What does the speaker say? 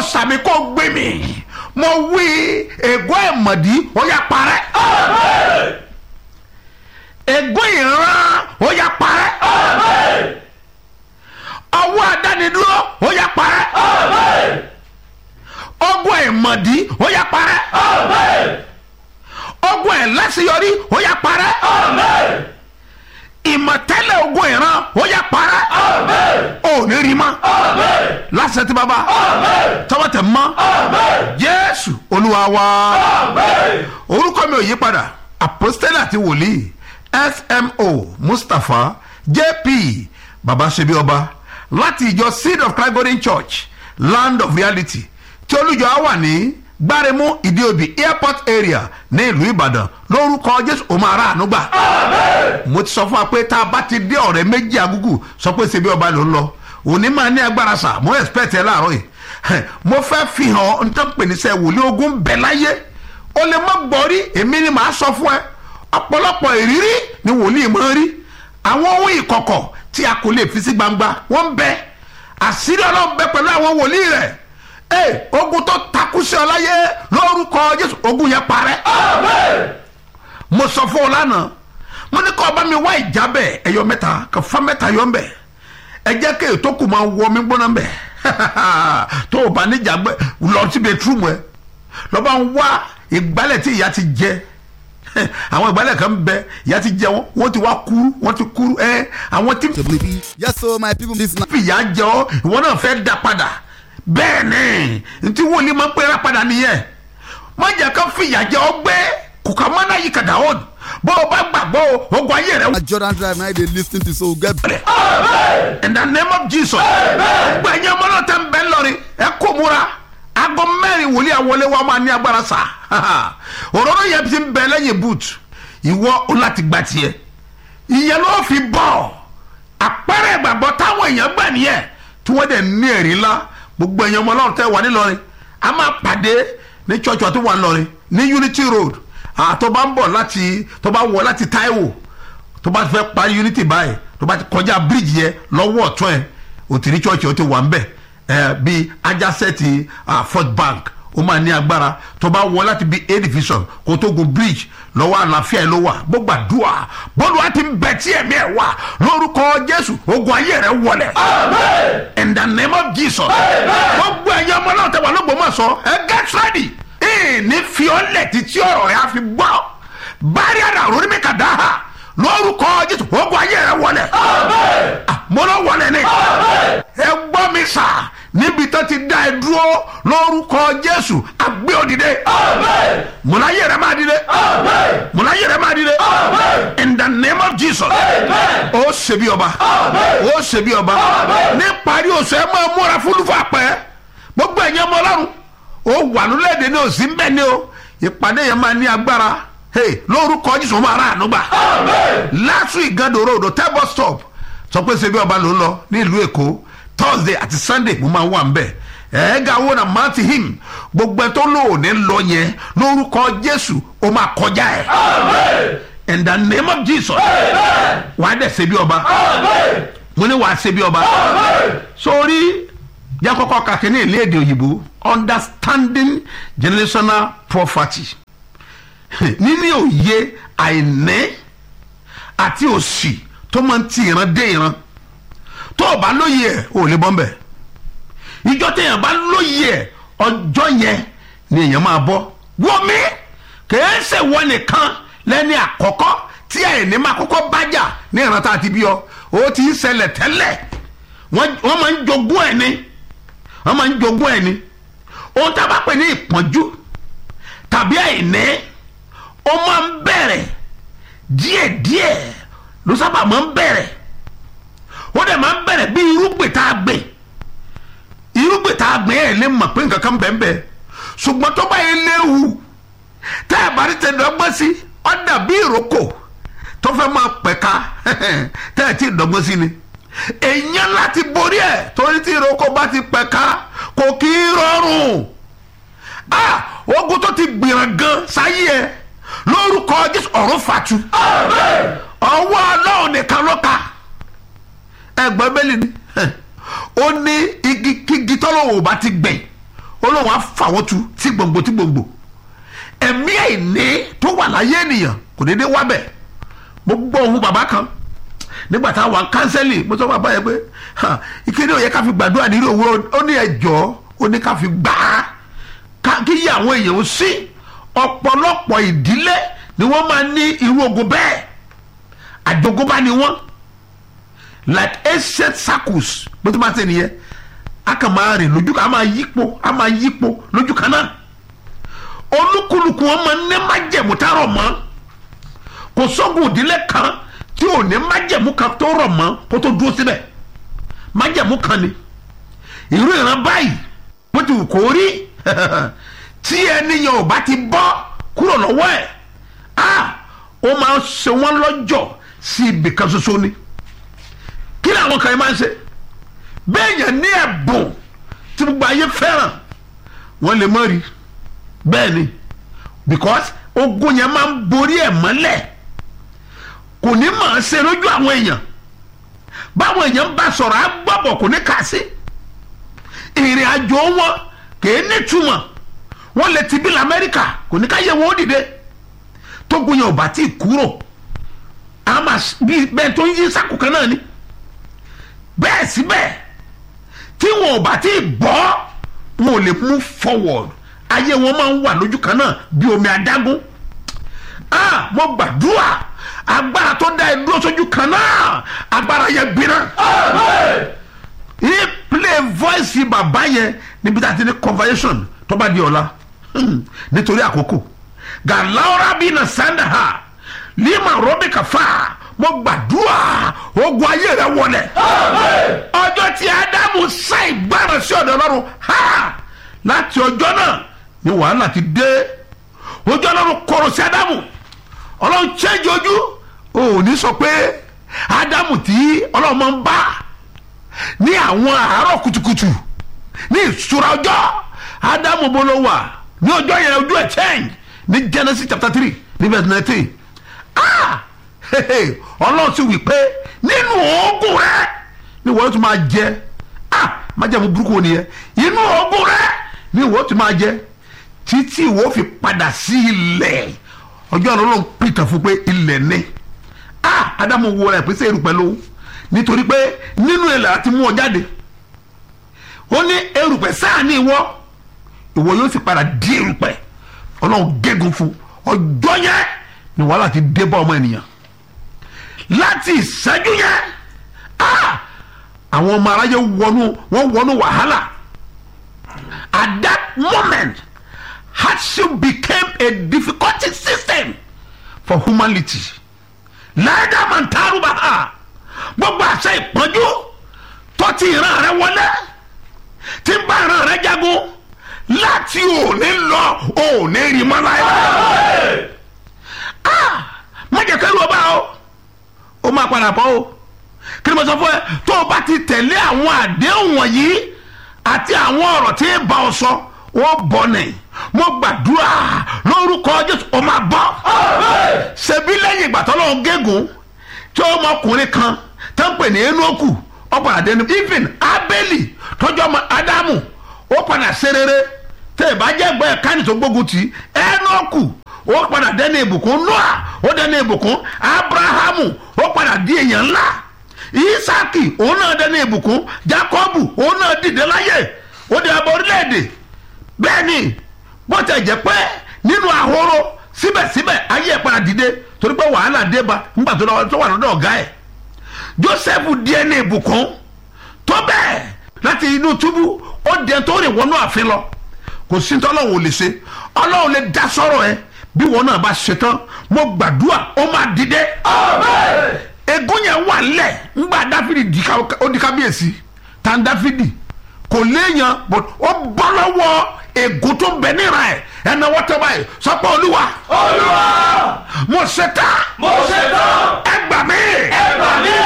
sàmì kó gbé mi mo wí ègún ẹ̀mọ̀dí ó yá parẹ́ ègún ìran ó yá parẹ́ ọwọ́ adánidúró ó yá parẹ́ ọgbọ́n ẹ̀mọ̀dí ó yá parẹ́ ọgbọ́n ẹ̀lẹ́sìyọrí ó yá parẹ́ ìmọ̀tẹ́lẹ̀ ogun ìran ó yá parẹ́ ò ní rí mọ́ lásìkò tí bàbá tọwọ́ tẹ̀ mọ́ jésù olúwa wa orúkọ mi ò yí padà apostole àti wòlíì smo mustapha jp baba ṣebí ọba láti ìjọ seed of christ golden church land of reality tí olùjọ á wà ní gbáremú ìdíòbí airport area ní ìlú ìbàdàn lórúkọ jésù òun máa rà àánú gbà. mo ti sọ fún wa pé tá a bá ti dé ọ̀rẹ́ méjì agúgù sọ pé ṣebí ọba ló ń lọ òní máa ní agbára sà mo expect ẹ láàárọ̀ yìí mo fẹ́ fi hàn n tó ń pè ní sẹ́ wòlíì ogun bẹ̀ láyé o lè má gbọ́ rí èmi ni màá sọ fún ẹ ọ̀pọ̀lọpọ̀ ìrírí ni wòlíì máa ń rí àwọn ohun ìkọ̀kọ̀ tí a kò lè fi sí gbangba wọ́n ń bẹ àṣírí ọlọ́run bẹ pẹ̀lú àwọn wòlíì rẹ̀ ee ogun tó takú sí ọ láyé lórúkọ jésù ogun yẹn parẹ́ mo sọ fún ọ lánàá mo ní kọ́ ọba mi wá ìjábẹ̀ ẹ̀yọ mẹ́ta kò fa mẹ́ta yọ ń bẹ̀ ẹ jẹ́ kí ètò kù máa wọ mi gbóná ń bẹ̀ tó o bá níjà gbẹ lọ sí bẹtúrúmù ẹ lọ́ba ń wá ìgbálẹ̀ tí ìyá ti jẹ àwọn ìgbálẹ̀ kan bẹ ìyá ti jẹ wọn wọ́n ti wá kúrú wọ́n ti kúrú ẹ àwọn tí yes so my people this na. fìyà jẹ ọ ìwọ náà fẹ́ da padà bẹ́ẹ̀ ni ntí wòlíì máa ń pera padà nìyẹn má jẹ́ ká fìyà jẹ ọ gbé kùkà mọ́nà yìí kàdà ó bó o bá gbàgbọ́ o ogun ayé rẹ na jordan drive na i dey lis ten to so get. in the name of jesus gbẹ̀yìn ọmọ náà tẹ́ ń bẹ́ lọ́rin ẹ kó múra aago mẹ́rin wòlíì àwọlé wa máa ní agbára sá òróró yẹn ti ń bẹ lẹ́yìn boot ìwọ o láti gba tiẹ̀ ìyẹn ló fi bọ̀ àpẹẹrẹ ìgbàgbọ́ táwọn èèyàn gbà nìyẹn tí wọ́n dẹ̀ ní ẹ̀rí ńlá gbogbo èèyàn ọmọ náà tẹ́ wà nílọrin a máa pàdé ní church wa tó wà nílọrin ní unity road àtọ́ bá ń bọ̀ láti tó bá wọ̀ láti taiwo tó bá fẹ́ parí unity báyìí tó bá ti kọjá bíríìjì yẹn lọ́wọ́ ọ̀tún ẹ̀ òtí church ó ti wà ń bẹ̀ ẹ̀ bíi ajásẹ́ẹ̀tì fort bank ó máa ní agbára tó bá wọ láti bíi a division kó tó gun bridge lọ́wọ́ àlàáfíà ló wà gbogbo àdúrà bọ́ọ̀lù wa ti ń bẹ tí ẹ̀mí ẹ̀ wà lórúkọ jésù ogun ayé rẹ̀ wọlẹ̀ in the name of jesus gbogbo ẹ̀yin ọmọ náà tẹ̀wá ló gbọ́mọ̀ sọ ẹ get ready ní fiọ́lẹ̀ títí ọ̀rọ̀ rẹ̀ á fi gbọ́ bárí àdá òrórí mi kà dáhà lórúkọ jésù ogun ayé rẹ̀ wọlẹ̀ mo lọ wọlẹ̀ ni ẹ gbọ́ mi sà níbi tó ti dá ẹ dúró lórúkọ jésù àgbé òdìdé múláyé rẹ máa dìde múláyé rẹ máa dìde in the name of jesus ó ṣebí ọba ó ṣebí ọba ní parí oṣù ẹ máa múra fúlùfà pẹ́ gbogbo ẹ̀yẹ́ ọmọ ọlọ́run ó wà lórílẹ̀‐èdè ní òsì ń bẹ̀ ni o ìpàdé yẹn máa ní agbára hey, lórúkọ jésù máa rà ànúgbà last week gando road table stop sọ pé ṣebí ọba ló ń lọ ní ìlú èkó thursday àti sunday mo máa wà nbẹ ẹ̀ẹ́gà wo na mount him gbogbo ẹ tó lò ní lọ yẹn lórúkọ jésù ó máa kọjá ẹ in the name of jesus wàá dẹ̀ ṣe bí ọba mo ní wàá ṣe bí ọba sórí yakọkọ kàkínní ilé èdè òyìnbó understanding generational property níní òye àìní àti òsì tó máa ń ti ìran dé ìran tó o bá lóye ẹ o lè bọ́ ń bẹ̀ ìjọ téèyàn bá lóye ẹ ọjọ́ yẹn ni èèyàn máa bọ́ wọ́n mi kìí ṣe wọ́n nìkan lẹ́ni àkọ́kọ́ tí àìní máa kọ́kọ́ bájà ní ìran tá a ti bí ọ o ti ń ṣẹlẹ̀ tẹ́lẹ̀ wọ́n máa ń jogún ẹ̀ ni wọ́n máa ń jogún ẹ̀ ni ohun tá a bá pè ní ìpọ́njú tàbí àìní ó máa ń bẹ̀rẹ̀ díẹ̀díẹ̀ ló sábà máa ń bẹ̀rẹ̀ ó dẹ̀ máa ń bẹ̀rẹ̀ bí irúgbìn tá a gbìn irúgbìn tá a gbìn ẹ̀ lè mọ̀ pé nǹkan kan bẹ́ẹ̀ bẹ́ẹ̀ ṣùgbọ́n tó bá yẹ léwu tá a bá rí tẹ dọ́gbọ́n sí ọ dàbí ìrókò tó fẹ́ máa pẹ̀ka tẹ́ ẹ̀ tí ì dọ́gbọ́n sí ni èèyàn láti borí ẹ̀ torí tí ìrókò bá ti pẹ̀ka kò kí í rọrùn ah ogun tó ti gbìyàn gan sáyé ẹ lórúkọ jésù ọ̀run fàtú ọwọ́ ọlọ́run nìkan ló ka ẹgbẹ́ bẹ́lí ni ó ní igi kígi tọ́lọ́wọ́ bá ti gbìn ó olóhùn á fà wọ́n tu tí gbòǹgbò tí gbòǹgbò ẹ̀mí àìní tó wà láyé ènìyàn kò déédéé wá bẹ̀ mo gbọ́ ohun bàbá kan nígbà táwọn wà kánsẹ́lì mo sọ fún bàbá yẹn pé ha, ìkéde òye ká fi gbàdúrà nílé òwúrọ̀ ó ní ẹjọ́ ó ní ká fi gbà á ká kí yí àwọn èèyàn ó sí ọ̀pọ̀lọpọ̀ ìdílé ni wọ́n máa ní irú ogun bẹ́ẹ̀ àjogúnbá ni wọ́n like ancient circles bó ti máa ṣe nìyẹn a kàn máa rìn lójú kan a máa yípo a máa yípo lójú kan náà olúkúlùkù wọn máa ní májẹ̀mú tá rọ̀ mọ́ kò sógun ìdílé kan tí ò ní májẹ̀mú kan tó rọ̀ mọ́ kó tó dúró síbẹ̀ májẹ̀mú kan ni irú ìran báyìí bó ti wù kó rí tí ẹnìyàn ò bá ti bọ́ kúrò lọ́wọ́ ẹ̀ ah ó máa ń ṣe wọ́n lọ́jọ́ sí ibì kan ṣoṣo ni kí ni àwọn kan yìí máa ń ṣe bẹ́ẹ̀ yẹn ní ẹ̀bùn tí gbogbo ayé fẹ́ràn wọ́n lè mọ̀ rí bẹ́ẹ̀ ni because ogun yẹn máa ń borí ẹ̀ mọ́lẹ̀ kò ní máa ṣe lójú àwọn èèyàn báwọn èèyàn bá sọ̀rọ̀ á gbọ́bọ̀ kò ní kà sí ìrìn àjò wọn kì í nítumọ̀ wọ́n lè ti bí lamẹ́ríkà kò ní ká yẹ wọn ó dìde tógun yẹn ò bá tí ì kúrò àmà bí bẹ́ẹ̀ tó ń yí sákò kan náà ni bẹ́ẹ̀ síbẹ̀ tí wọn ò bá tí ì bọ́ wọn ò lè move forward ayé wọn máa ń wà lójú kan náà bí omi adágún ah mo gbàdúrà agbára tó dá ẹ dúró sójú kan náà agbára yẹn gbiná yìí play voice bàbá yẹn níbi tá a ti ní conversation tó bá di ọ̀la Hmm, nítorí àkókò gàláwọ́rá bí na sanda ha lima rọ́bì kàfà mo gbàdúrà ogun ayé rẹ wọlẹ̀ ọjọ́ tí ádámù sá ìgbára sí ọ̀dọ̀ ọlọ́run ha láti ọjọ́ náà ni wàhálà ti dé ojú ọlọ́run kọ̀rọ̀ sí ádámù ọlọ́run change ojú ò ní sọ pé ádámù tí ọlọ́run máa ń bá ní àwọn àárọ̀ kùtùkùtù ní ìṣúra ọjọ́ ádámù bó ló wà ní ọjọ́ yẹn ojú ẹ̀ change ní genesis chapter three ní verse nineteen ah hehe, ọlọ́run sì wí pé nínú oògùn rẹ ni wọ́n tún máa jẹ ah májàmú burúkú wo nìyẹn inú oògùn rẹ ni wọ́n tún máa jẹ títí wọ́n fi padà sí ilẹ̀ ọjọ́ ọlọ́run pìtàn fún pé ilẹ̀ ni ah ádámù wo rẹ̀ pèsè erùpẹ̀ ló nítorí pé nínú ilẹ̀ àti mú ọ jáde ó ní erùpẹ̀ sáà ní ìwọ ìwọ yóò sì padà di erùpẹ̀ ọlọ́run gégùn fún ọjọ́ yẹn ni wàhálà ti dé bá ọmọ ènìyàn láti ìṣẹ́jú yẹn ah àwọn ọmọ aráyé wọnú wọ́n wọnú wàhálà at that moment hardship became a difficulty system for humanity láìdá máa ń taarú bá a gbogbo àṣẹ ìpọ́njú tó ti ìran rẹ wọlé tí ń bá ìran rẹ jagun láti òní lọ òní rí mọ́ láyé. ah má jẹ́ kẹ́rù ọba o ó máa padà bọ́ o kí ni mo sọ fún ẹ tó o bá ti tẹ̀lé àwọn àdéhùn wọ̀nyí àti àwọn ọ̀rọ̀ tí ń bá ọ sọ wọ́n bọ̀ nẹ̀ mo gbàdúrà lórúkọ jésù ó máa bọ́ ṣebí lẹ́yìn ìgbà tó lọ́wọ́ gégùn tí ọmọkùnrin kan tó ń pè ní enoku ọ̀pọ̀ àdéhùn even abeli tọ́jú ọmọ ádámù ó padà ṣe rere tẹ ẹ bá jẹ́ ẹgbẹ́ ẹ̀kánì tó gbógun tì enoku ó padà dẹ́nu ìbùkún noah ó dẹ́nu ìbùkún abrahamu ó padà di èèyàn ńlá isaki òun náà dẹ́nu ìbùkún jacobu òun náà dìde láyè ó di abọ́ orílẹ̀-èdè bẹ́ẹ̀ ni bó tẹ̀ jẹ́ pé nínú ahoro síbẹ̀síbẹ̀ ayé ẹ̀ padà dìde torí pé wàhálà dé bá nígbà tó lọ́wọ́ tó wà lọ́dọ̀ ọ̀gá ẹ̀ joseph di ẹni ìbùkún tó bẹ́ẹ̀ láti inú túbú ó dẹ tó rìn wọnú àfin lọ kò sí ní tọ́lọ́wọ́ ò lè ṣe ọlọ́run lè dá sọ́rọ̀ ẹ bí wọn náà bá ṣe tán mo gbàdúrà ó máa dìde. egun yẹn wà lẹ̀ ńgbà dáfídì di ká- ó di kábíyèsí tá n dáfídì kò léèyàn but ó bọ́ lọ́wọ́ egun tó bẹ níra ẹ̀ ẹ̀nà wọ́tọ́ báyìí sọ pé olúwa olúwa mo ṣe tán mo ṣe tán ẹ gbà mí ẹ gbà mí